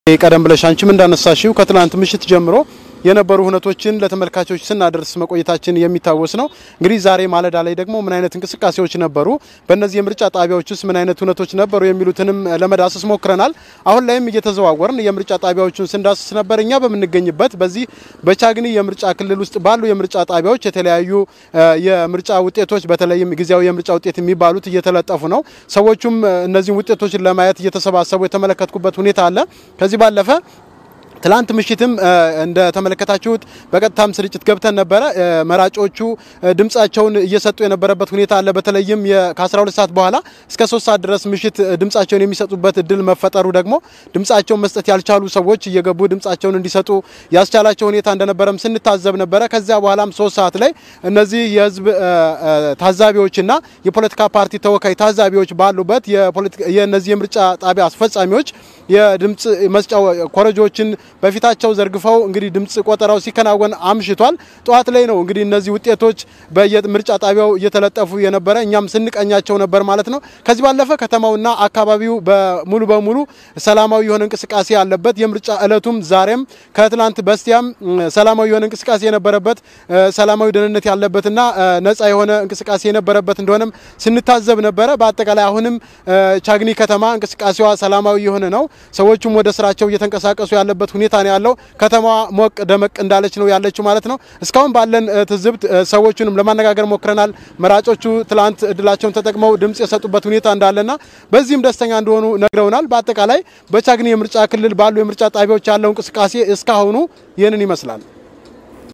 ቀደም ብለሽ አንቺም እንዳነሳሽው ከትላንት ምሽት ጀምሮ የነበሩ ሁነቶችን ለተመልካቾች ስናደርስ መቆየታችን የሚታወስ ነው። እንግዲህ ዛሬ ማለዳ ላይ ደግሞ ምን አይነት እንቅስቃሴዎች ነበሩ፣ በእነዚህ የምርጫ ጣቢያዎች ውስጥ ምን አይነት ሁነቶች ነበሩ የሚሉትንም ለመዳሰስ ሞክረናል። አሁን ላይም እየተዘዋወርን የምርጫ ጣቢያዎቹን ስንዳስስ ነበር። እኛ በምንገኝበት በዚህ በቻግኒ የምርጫ ክልል ውስጥ ባሉ የምርጫ ጣቢያዎች የተለያዩ የምርጫ ውጤቶች በተለይም ጊዜያዊ የምርጫ ውጤት የሚባሉት እየተለጠፉ ነው። ሰዎቹም እነዚህን ውጤቶችን ለማየት እየተሰባሰቡ የተመለከትኩበት ሁኔታ አለ። ከዚህ ባለፈ ትላንት ምሽትም እንደተመለከታችሁት በቀጥታም ስርጭት ገብተን ነበረ። መራጮቹ ድምጻቸውን እየሰጡ የነበረበት ሁኔታ አለ። በተለይም ከ12 ሰዓት በኋላ እስከ 3 ሰዓት ድረስ ምሽት ድምጻቸውን የሚሰጡበት እድል መፈጠሩ ደግሞ ድምጻቸውን መስጠት ያልቻሉ ሰዎች እየገቡ ድምጻቸውን እንዲሰጡ ያስቻላቸው ሁኔታ እንደነበረም ስንታዘብ ነበረ። ከዚያ በኋላም 3 ሰዓት ላይ እነዚህ የህዝብ ታዛቢዎችና የፖለቲካ ፓርቲ ተወካይ ታዛቢዎች ባሉበት የእነዚህ የምርጫ ጣቢያ አስፈጻሚዎች የድምጽ መስጫ ኮረጆችን በፊታቸው ዘርግፈው እንግዲህ ድምጽ ቆጠራው ሲከናወን አምሽቷል። ጠዋት ላይ ነው እንግዲህ እነዚህ ውጤቶች በየምርጫ ጣቢያው እየተለጠፉ የነበረ እኛም ስንቀኛቸው ነበር ማለት ነው። ከዚህ ባለፈ ከተማውና አካባቢው በሙሉ በሙሉ ሰላማዊ የሆነ እንቅስቃሴ ያለበት የምርጫ እለቱም ዛሬም ከትላንት በስቲያም ሰላማዊ የሆነ እንቅስቃሴ የነበረበት ሰላማዊ ደህንነት ያለበትና ነጻ የሆነ እንቅስቃሴ የነበረበት እንደሆነም ስንታዘብ ነበረ። በአጠቃላይ አሁንም ቻግኒ ከተማ እንቅስቃሴዋ ሰላማዊ የሆነ ነው። ሰዎቹም ወደ ስራቸው እየተንቀሳቀሱ ያለበት ሁኔታ ነው ያለው። ከተማዋ ሞቅ ደመቅ እንዳለች ነው ያለችው ማለት ነው። እስካሁን ባለን ትዝብት ሰዎቹንም ለማነጋገር ሞክረናል። መራጮቹ ትላንት እድላቸውን ተጠቅመው ድምጽ የሰጡበት ሁኔታ እንዳለና በዚህም ደስተኛ እንደሆኑ ነግረውናል። በአጠቃላይ በቻግኒ የምርጫ ክልል ባሉ የምርጫ ጣቢያዎች ያለው እንቅስቃሴ እስካሁኑ ይህንን ይመስላል።